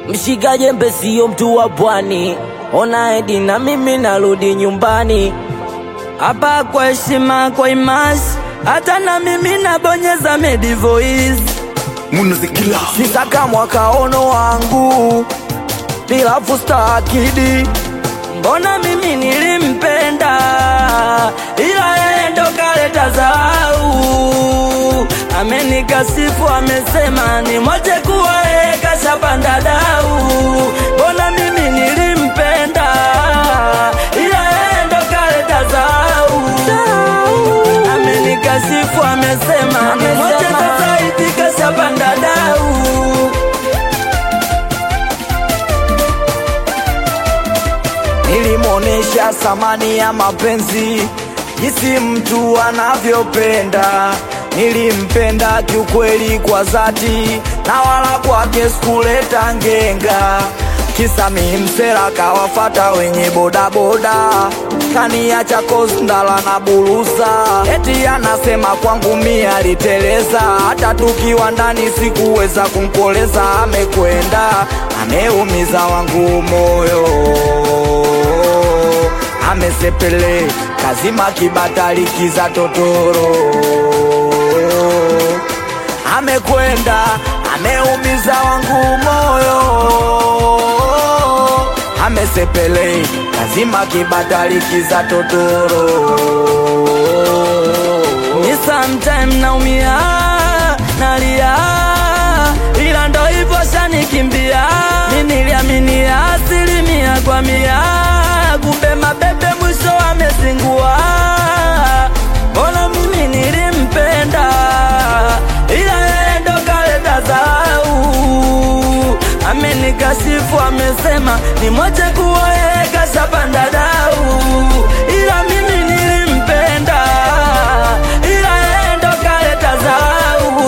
Mshika jembe sio mtu wa pwani, ona edi na mimi narudi nyumbani. hapa kwa heshima, kwa imasi, hata na mimi nabonyeza Medi Voice. Munazikila Sitaka mwakaono wangu bila fusta akidi, mbona mimi nilimpenda, ila yeye ndo kaleta zau. Amenikasifu, amesema ni moje kuwa yeye kashapanda dau. Mbona mimi nilimpenda, ila yeye ndo kaleta zau. Amenikasifu, amesema ni moje sasa hivi kashapanda dau. Nilimwonesha thamani ya mapenzi, jinsi mtu anavyopenda. Nilimpenda kiukweli kwa dhati, na wala kwake sikuleta ngenga. Kisa mi msela kawafata wenye bodaboda, kaniacha kosndala na bulusa. Eti anasema kwangu mi aliteleza, hata tukiwa ndani sikuweza kumkoleza. Amekwenda ameumiza wangu moyo amesepele kazima kibatali kiza totoro amekwenda ameumiza wangu moyo amesepele kazima kibatali kiza totoro Ni sometime naumia nalia, ila ndo hivyo shanikimbia. Mi niliamini asilimia kwa mia, kumbe mabebe mwisho amezingua. Mbona mimi nilimpenda, ila yeye ndo kaleta zau. Amenikashifu, amesema ni moje kuwa yeye kashapanda dau, ila mimi nilimpenda, ila yeye ndo kaleta zau.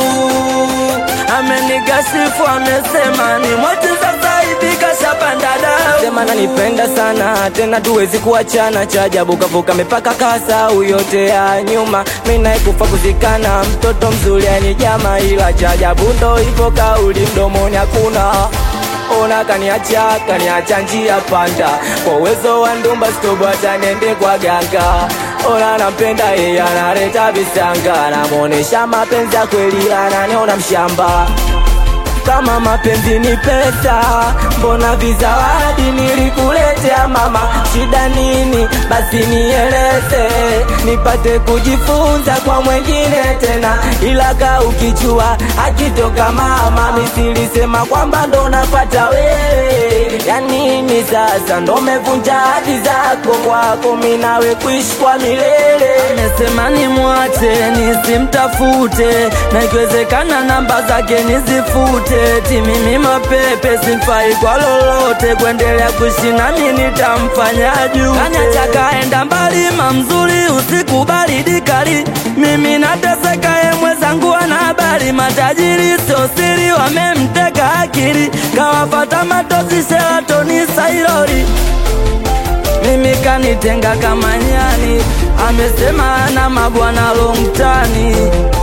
Amenikashifu, amesema ni moje sasa hivi kashapanda dau. Sema nanipenda sana tena tuwezi kuachana, cha ajabu kavuka mipaka kasau yote ya nyuma. Mimi naye kufa kuzikana, mtoto mzuri anijama, ila cha ajabu ndo hivyo, kauli mdomoni hakuna. Ona kaniacha kaniacha njia panda, kwa uwezo wa ndumba stobo hata niende kwa ganga. Ona nampenda yeye analeta visanga, namuonesha mapenzi ya kweli, ananiona mshamba kama mapenzi ni pesa, mbona vizawadi nilikuletea mama? Shida nini? Basi nieleze, nipate kujifunza kwa mwengine tena, ila ka ukijua akitoka mama, misilisema kwamba ndo napata wewe. Ya nini sasa? Ndo mevunja hadi zako kwako, mi nawe kuishi kwa milele. Amesema nimwache nisimtafute, na ikiwezekana namba zake nizifute. Ti mimi mapepe simfai kwa lolote, kuendelea kuishi nami nitamfanya juu. Kaniacha kaenda mbali, mamzuri usiku baridi kali, mimi nateseka, ye mwenzangu ana habari. Matajiri sio siri, wamemteka akili, kawafata matozi Sheratoni Sailori mimi kanitenga kama nyani, amesema ana mabwana longtani,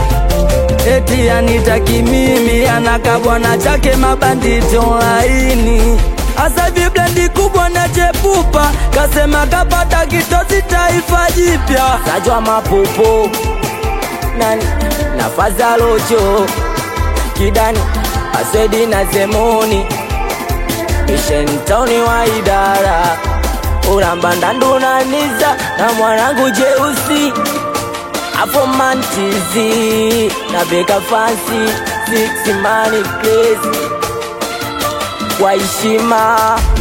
eti anitaki mimi, anaka bwana chake mabanditi online. Asa hivi blendi kubwa na chepupa, kasema kapata kitosi taifa jipya. Sajwa mapopo nani nafaza locho kidani asedi na zemoni ishentoni wa idara uramba ndandunaniza na mwanangu jeusi apo mantizi na beka fansi six money crazy kwa heshima